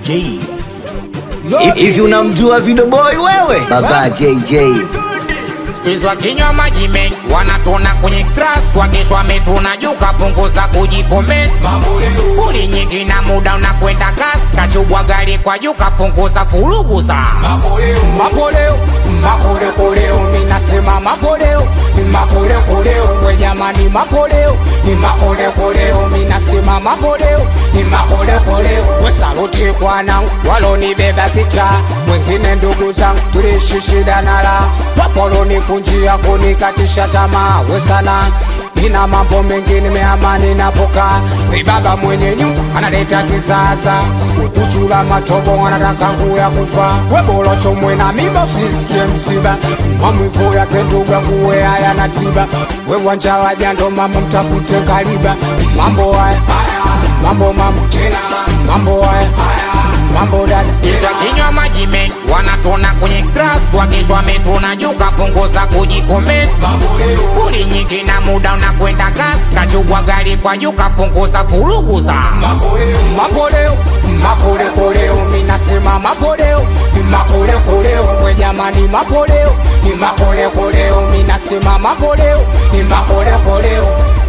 J. Hivi unamjua Video Boy wewe? Baba JJ. Squeeze wakinywa maji mengi wanatona kwenye grass, wakishwa metuna juu kapunguza kujikomenti. Buli nyingi na muda unakwenda gas, kachubwa gari kwa juu kapunguza furuguza. Makoleo, makolekoleo, minasema makoleo, makolekoleo, we jamani makoleo, makolekoleo, minasema makoleo, makolekoleo, we saluti kwanangu walonibeba kicha, wengine ndugu zangu tuliishi shida nala, wapoloni kunjia kunikatisha tamaa, we sana ina mambo mengi nimeamani napoka baba mwenye nyumba analeta kisasa kuchula matobo anataka nguya kufa webolocho mwena miba usisikie msiba mamwivu yake ndugu nguwe haya na tiba we wanja wajando mama mtafute kaliba mambo haya mambo mambo mambo haya mambo dadisikiza kinywa maji mengi wanatona kwenye grass wakishwa metuna juu kapunguza kujikomenti buli nyingi na muda unakwenda gas kachubwa gari kwa juu kapunguza furuguza makoleo makolekoleo minasema makoleo makolekoleo we jamani makoleo makolekoleo minasema makoleo makolekoleo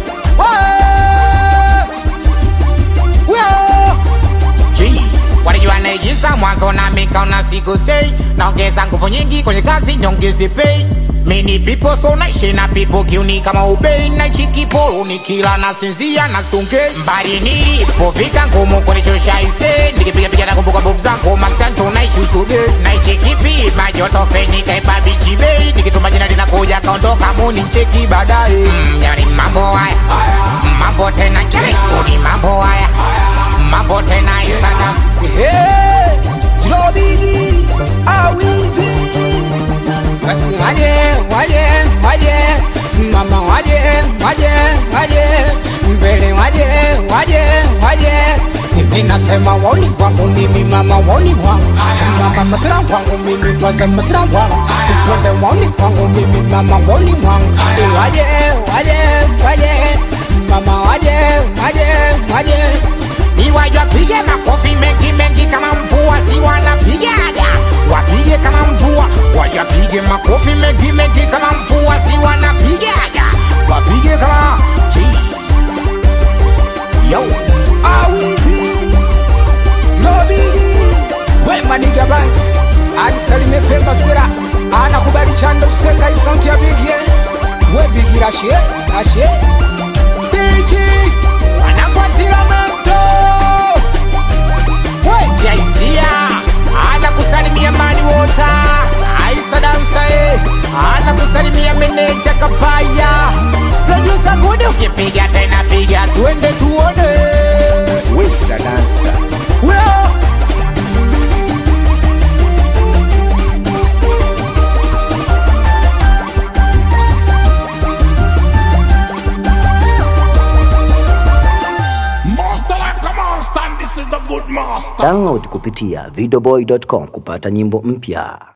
G walijua naigiza mwanzo na mikaona siku sei naongeza nguvu nyingi kwenye kazi nyongeze pei mini pipo so naishi na pipo kiuni kama ubei naichi kiporo nikila na sinzia na sunge mbali nilipofika ngumu kunishusha ise nikipiga piga na kumbuka mbovu zangu maskanto naishi usuge naichi kipi majoto feni kaipa bichi bei nikituma jina linakuja kaondoka muni ncheki baadaye mm, yani mambo haya mambo tena kirikuni mambo haya mambo tena isana Hey, Jilobigi, awizi basi waje waje waje mama waje waje waje mbele waje waje waje mimi nasema woni wangu mimi mama woni wangu mama masira wangu mimi kwanza masira wangu twende woni wangu mimi mama woni wangu waje waje waje mama waje waje waje iwaje wapige makofi mengi mengi kama mvua si wanapigaga wapige kama mvua wajapige makofi mengi mengi kama mvua si wanapigaga wapige kama G. yo awizi Jilobigi, we maniga bans adisalime pemba sera anakubali chando chiteka isauti ya bigie we bigi rashe rashe Biji wanakwatila moto wetia hisia ana kusalimia mani wota aisa dansa e ana kusalimia meneja kapaya produsa gudi ukipiga tena piga twende tuone Wesa dansa. Weo. Master like a master, and this is the good master. Download kupitia videoboy.com kupata nyimbo mpya.